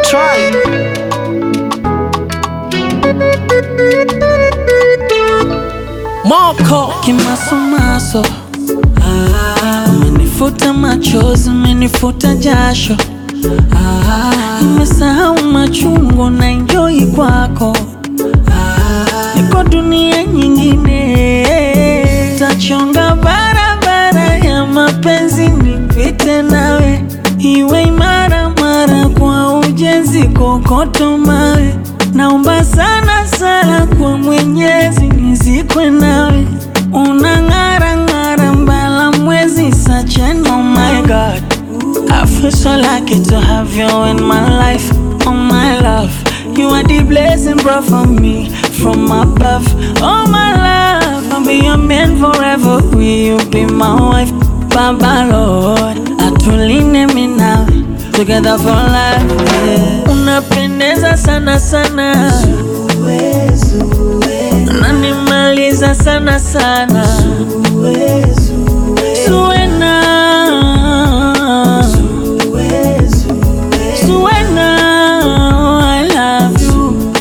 Try. Moko kimasomaso, ah, umenifuta machozi, umenifuta jasho, ah, nimesahau machungu na enjoy kwako, ah, niko dunia nyingine, tachonga barabara ya mapenzi nipite nawe, iwe imara mara kwa ujenzi, kokoto mawe Naomba sana sana kwa Mwenyezi nizikwe nawe, unang'ara ng'ara mbala mwezi such an oh my God. I feel so lucky to have you in my life, oh my love. You are the blessing brought for me from above, oh my love. I'll be your man forever, will you be my wife, Baba Lord? Atuline mi nawe together for life. Yeah. Unapendeza sana sana, unanimaliza sana sana, Zuena, Zuena, I love you.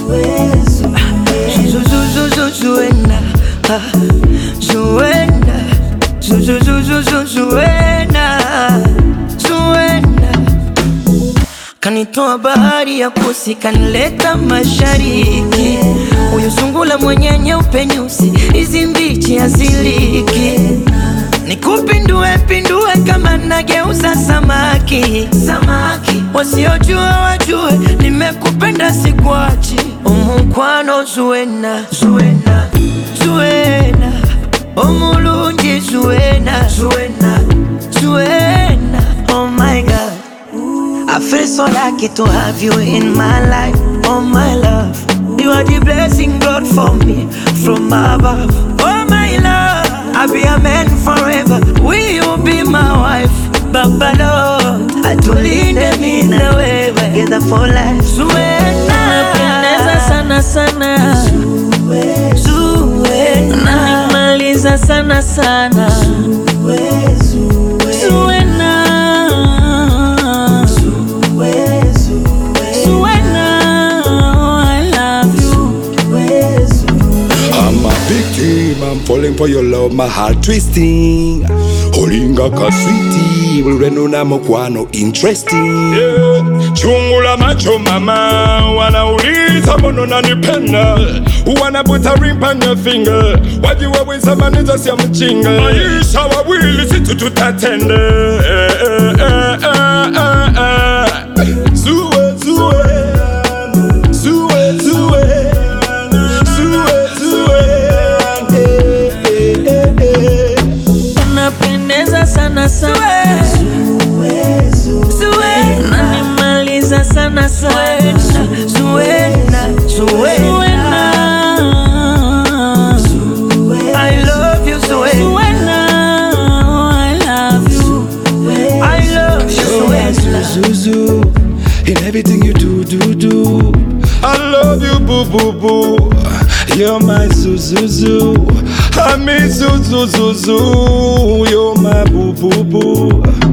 Zuena, ah, Zuena, Zu- zu- zu- zu- zu- Zuena, Zuena. Kanitoa bahari ya kusi, kanileta mashariki. Huyu sungula mwenye nyeupe nyusi, hizi mbichi haziliki. Nikupindue pindue kama nageuza samaki, samaki. Wasiojua wajue, nimekupenda sikuachi. Umukwano Zuena, Zuena, Zuena. Omulungi Zuena, Zuena, Zuena. Oh my God. I feel so lucky to have you in my life, oh my love. You are the blessing God for me from above, oh my love. I'll be a man forever. Will you be my wife, Baba Lord? Atulinde mimi na wewe together for life. Unapendeza Zuena, sana sana, Zuena, unanimaliza sana sana, Zuena. Zuena, I love you. I'm a victim, I'm falling for your love, my heart twisting. Holinga kaswiti, ureno na mokwano interesting. Yeah. Chungu la macho mama, wanauliza mbona unanipenda, wanaputa ring on your finger, wajiwaweza maneza sia mchinga, maisha wawili situ tutatende eh, eh, eh, eh, eh, eh. Zue, zue, zue, zue, zue, zue, eh, eh, eh, eh. Unapendeza sana sana, unanimaliza sana sana, Zuena, Zuena. Zuena. I love you, Zuena. Zuena, I love you. I love you, Zuena. Zuzu, in everything you do, do, do. I love you, boo boo boo. You're my Zuzuzu. I miss you, zoo, zoo, zoo. You're my boo, boo, boo.